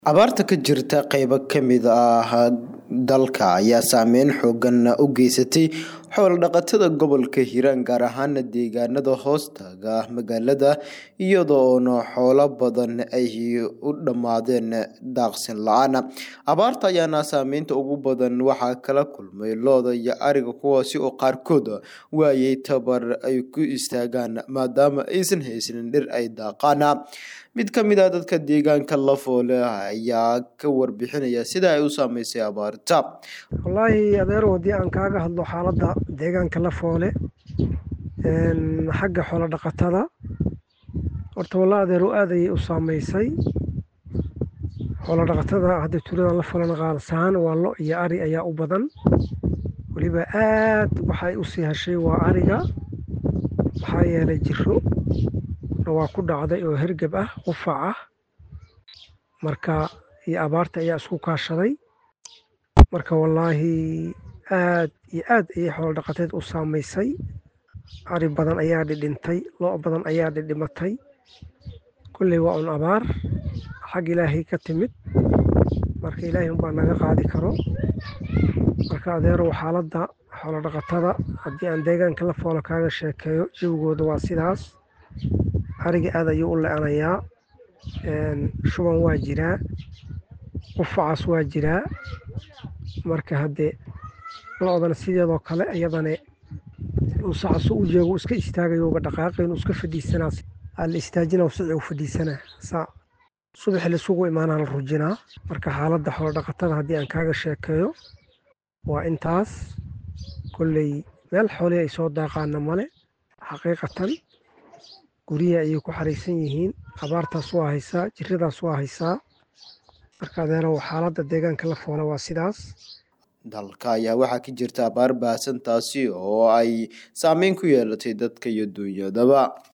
Abaarta ka jirta qaybo ka mid ah dalka ayaa saameyn xooggan u geysatay xoolo-dhaqatada gobolka Hiiraan gaar ahaan deegaanada hoostaga magaalada iyadoona xoolo badan ay u dhammaadeen daaqsin la'aan. Abaarta ayaana saameynta ugu badan waxaa kala kulmay lo'da iyo ariga kuwaasi oo qaarkood waayay tabar ay ku istaagaan maadaama aysan haysan dhir ay daaqaan. Mid ka mid ah dadka deegaanka Lafoole ayaa ka warbixinaya sida ay u saameysay abaarta. wallaahi adeerow haddii aan kaaga hadlo xaaladda deegaanka Lafoole een xagga xoolo dhaqatada horta wallaahi adeerow aad ayay u saameysay xoolo dhaqatada hadda tuuladan Lafoolena qaalisahaan waa lo iyo ari ayaa u badan weliba aad waxay u sii heshay waa ariga maxaa yeelay jirro waa ku dhacday oo hergeb ah qufac ah marka iyo abaarta ayaa isku kaashaday marka wallaahi aad iyo aad ayay xoolo dhaqateed u saameysay ari badan ayaa dhidhintay lo' badan ayaa dhidhimatay kolley waa un abaar xag ilaahay ka timid marka ilaahay unbaa naga qaadi karo marka adeerow xaaladda xoolo dhaqatada haddii aan deegaanka Lafoole kaaga sheekeeyo jawigooda waa sidaas ariga aad ayuu u le'anayaa een shuban waa jiraa qufacaas waa jiraa marka haddee lo'dana sideedoo kale iyadana uu sacasu u joogo iska istaagayo uga dhaqaaqayn uu iska fadhiisanaa aa la istaajinaa sici uu fadhiisanaa saa subaxi la isugu imaanaa la rujinaa marka xaaladda xoolo dhaqatada haddii aan kaaga sheekeeyo waa intaas kolley meel xoolihii ay soo daaqaana male xaqiiqatan guryihi ayay ku xaraysan yihiin abaartaas waa haysaa jirradaas waa haysaa marka adeerow xaaladda deegaanka Lafoole waa sidaas dalka ayaa waxaa ka jirta abaar baahsan taasi oo ay saameyn ku yeelatay dadka iyo duunyadaba